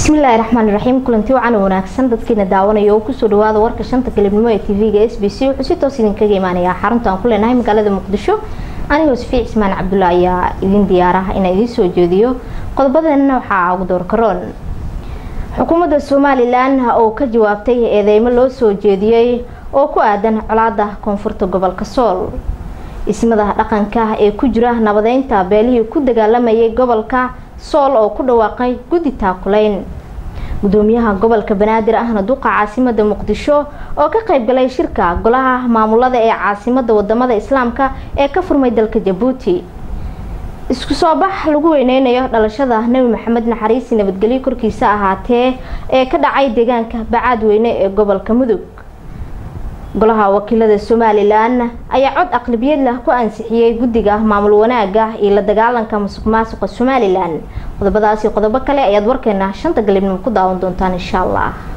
bismillaahi raxmaani raxiim kulanti wacan wanaagsan dadkiina daawanaya oo kusoo dhawaada warka shanta galibnimo ee tv-ga s b c wuxuu si toos idinkaga imaanayaa xarunta aan ku leenahay magaalada muqdisho anigoo safiic ismaan cabdulla ayaa idin diyaarah inaan idiin soo jeediyo qodobadeena waxaa ugu doorkaroon xukuumadda somalilan oo ka jawaabtay eedeymo loo soo jeediyey oo ku aadan colaada koonfurta gobolka sool ismada dhaqanka ee ku jira nabadeynta beelihii ku dagaalamayay gobolka sool oo ku dhawaaqay guddi taakulayn gudoomiyaha gobolka banaadir ahna duqa caasimada muqdisho oo ka qaybgalay shirka golaha maamulada ee caasimada wadamada islaamka ee ka furmay dalka jabuuti isku soo bax lagu weyneynayo dhalashada nebi maxamed naxariisi nabadgelyo korkiisa ahaatee ee ka dhacay deegaanka bacaadweyne ee gobolka mudug golaha wakiilada somalilan ayaa cod aqlabiyad lah ku ansixiyey guddiga maamul wanaaga iyo la dagaalanka musuq maasuqa somalilan qodobadaasi qodobo kale ayaad warkeena shanta galibnimo ku daawan doontaan insha allah